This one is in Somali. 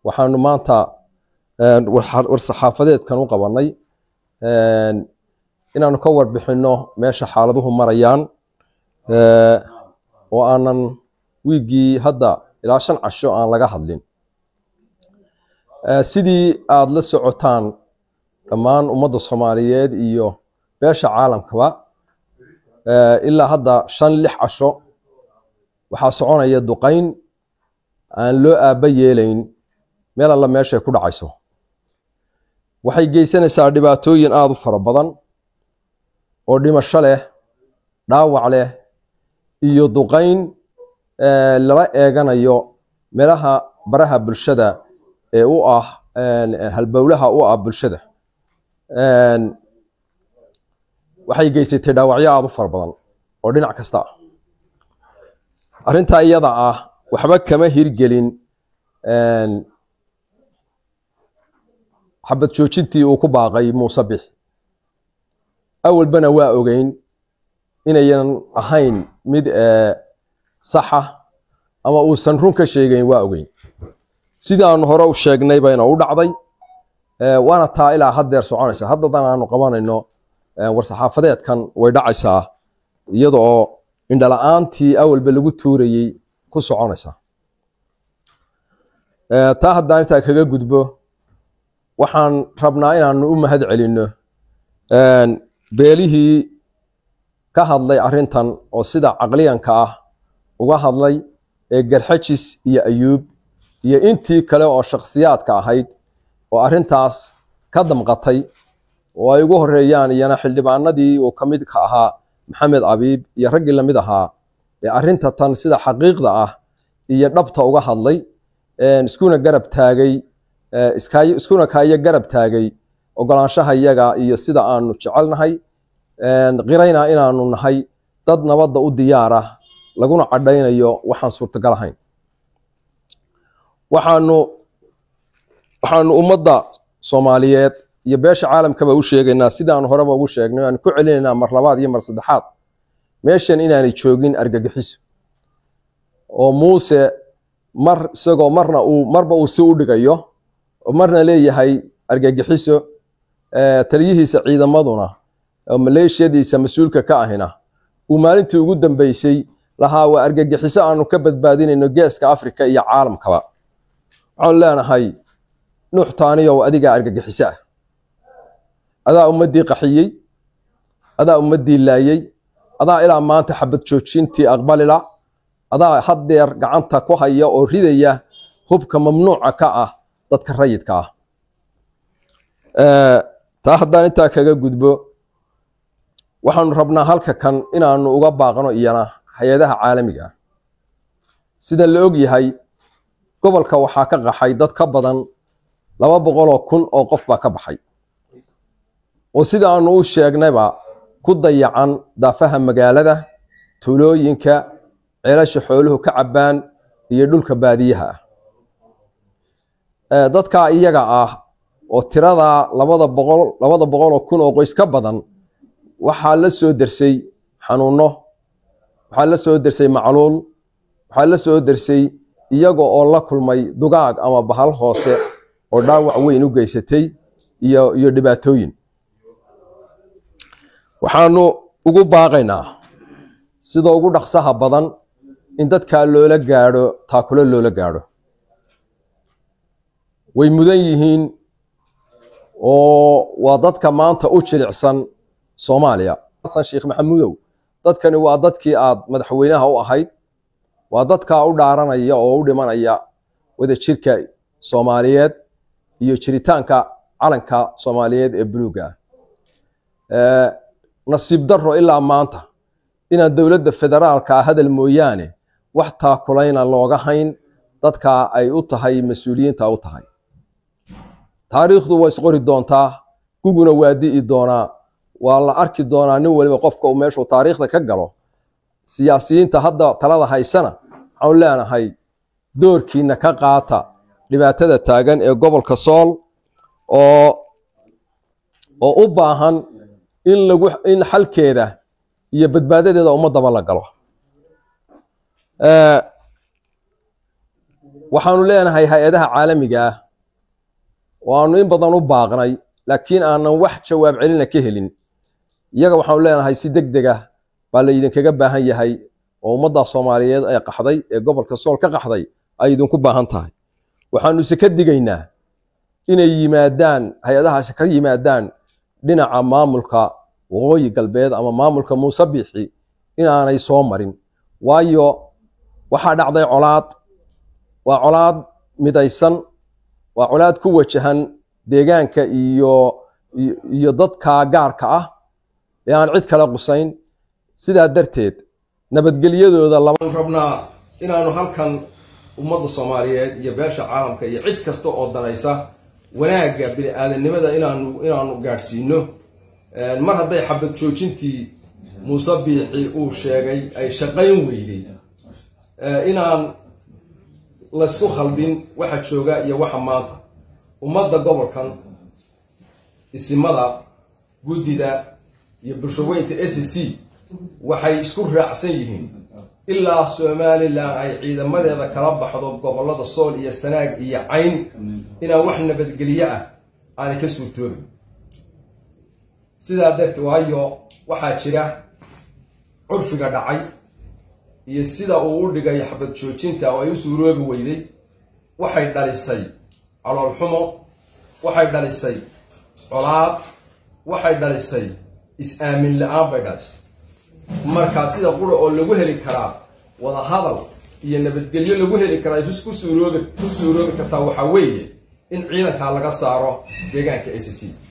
waxaanu maanta war-saxaafadeedkan u qabannay inaanu ka warbixinno meesha xaaladuhu marayaan oo aanan wiiggii hadda ilaa shan casho aan laga hadlin sidii aada la socotaan dhammaan ummadda soomaaliyeed iyo beesha caalamkaba ilaa hadda shan lix casho waxaa soconaya duqayn aan loo aabba yeelayn meel alla meeshay ku dhacayso waxay geysanaysaa dhibaatooyin aada u fara badan oo dhimasho leh dhaawac leh iyo duqayn lala eeganayo meelaha baraha bulshada ee u ah halbowlaha u ah bulshada waxay geysatay dhaawacyo aada u fara badan oo dhinac kasta ah arrintaa iyada ah waxba kama hirgelin xabad joojintii uu ku baaqay muuse bix awalbana waa ogeyn inayan ahayn mid saxa ama uusan run ka sheegayn waa ogeyn sidaanu hore u sheegnay bayna u dhacday waana taa ilaa haddeer soconaysa haddadan aanu qabanayno war-saxaafadeedkan way dhacaysaa iyada oo indhala-aantii awalba lagu tuurayey ku soconaysa taa haddaan intaa kaga gudbo waxaan rabnaa inaanu u mahad celinno beelihii ka hadlay arrintan oo sida caqliyanka ah uga hadlay ee garxajis iyo ayuub iyo intii kale oo shakhsiyaadka ahayd oo arrintaas ka damqatay oo ay ugu horeeyaan iyana xildhibaanadii uu ka mid ka ahaa maxamed abiib iyo raggii lamid ahaa ee arrinta tan sida xaqiiqda ah iyo dhabta uga hadlay iskuna garab taagay iskuna kaayo garab taagay ogolaanshaha yaga iyo sida aanu jecelnahay qirayna inaanu nahay dad nabadda u diyaara laguna cadhaynayo waxaan suurtagal ahayn waxaanu waxaanu ummadda soomaaliyeed iyo beesha caalamkaba u sheegaynaa sidaanu horeba ugu sheegnay aanu ku celinaynaa mar labaad iyo mar saddexaad meeshan inaanay joogin argagixiso oo muuse mar isagoo marna uu marba uu si u dhigayo oo marna leeyahay argagixiso taliyihiisa ciidamaduna oo maleeshiyadiisa mas-uulka ka ahina uu maalintii ugu dambeysay lahaa waa argagixiso aanu ka badbaadinayno geeska afrika iyo caalamkaba waxaanu leenahay nuux taaniyow adigaa argagixiso ah adaa ummaddii qaxiyey adaa ummaddii laayey adaa ilaa maanta xabad joojintii aqbalila adaa haddeer gacanta ku haya oo ridaya hubka mamnuuca ka ah dadka rayidka ah taa haddaan intaa kaga gudbo waxaanu rabnaa halka kan inaanu uga baaqno iyana hay-adaha caalamiga ah sida la og yahay gobolka waxaa ka qaxay dad ka badan laba boqoloo kun oo qof baa ka baxay oo sida aanu u sheegnayba ku dayacan daafaha magaalada tuulooyinka ceelasha xooluhu ka cabbaan iyo dhulka baadiyaha ah dadkaa iyaga ah oo tiradaa labada boqol labada boqoloo kun oo qoys ka badan waxaa la soo dersay xanuunno waxaa la soo dersay macluul waxaa la soo dersay iyaga oo la kulmay dugaag ama bahal hoose oo dhaawac weyn u geysatay iyo iyo dhibaatooyin waxaanu ugu baaqaynaa sida ugu dhaqsaha badan in dadkaa loola gaadho taakulo loola gaadho way mudan yihiin oo waa dadka maanta u jilicsan soomaaliya xasan sheekh maxamuudow dadkani waa dadkii aad madaxweynaha u ahayd waa dadkaa u dhaaranaya oo u dhimanaya wada jirka soomaaliyeed iyo jiritaanka calanka soomaaliyeed ee buluuga ah nasiib darro ilaa maanta inaan dowladda federaalka ah hadal mooyaane wax taakulayna looga hayn dadka ay u tahay mas-uuliyiinta u tahay taariikhdu waa isqori doontaa guguna waa di'i doonaa waa la arki doonaa nin waliba qofka uu meeshuu taariikhda ka galo siyaasiyiinta hadda talada haysana waxaanu leenahay doorkiina ka qaata dhibaatada taagan ee gobolka sool oo oo u baahan in lagu in xalkeeda iyo badbaadadeeda ummadaba la galo waxaanu leenahay hay-adaha caalamiga ah oo aanu in badan u baaqnay laakiin aanan wax jawaab celina ka helin iyaga waxaanu leenahay si deg deg ah baa la idinkaga baahan yahay oo ummadda soomaaliyeed ee qaxday ee gobolka sool ka qaxday ay idinku baahan tahay waxaanu ise ka digaynaa inay yimaadaan hay-adahaasi ka yimaadaan dhinaca maamulka waqooyi galbeed ama maamulka muuse biixi inaanay soo marin waayo waxaa dhacday colaad waa colaad midaysan waa colaad ku wajahan deegaanka iyo iyo dadka gaarka ah ee aan cid kala qusayn sidaa darteed nabadgelyadooda lama rabnaa inaanu halkan ummadda soomaaliyeed iyo beesha caalamka iyo cid kasta oo danaysa wanaagga bini aadamnimada inaanu inaanu gaadhsiino mar hadday xabad joojintii muuse biixi uu sheegay ay shaqayn weyday inaan laysku khaldin waxa jooga iyo waxa maanta ummadda gobolkan isimada guddida iyo bulshaweynta s c waxay isku raacsan yihiin ilaa somalilan ay ciidamadeeda kala baxdo gobollada sool iyo sanaag iyo cayn inaan wax nabadgelyo ah aanay ka suurtoobin sidaa darteed waayo waxaa jira curfiga dhacay iyo sida uu u dhigay xabad joojinta oo ay u suuroobi weyday waxay dhalisay caloolxumo waxay dhalisay colaad waxay dhalisay is-aamin la-aan bay dhalisay markaa sida qura oo lagu heli karaa wadahadal iyo nabadgelyo lagu heli karaa ku suuroobi ku suuroobi kartaa waxaa weeye in ciidankaa laga saaro deegaanka a c c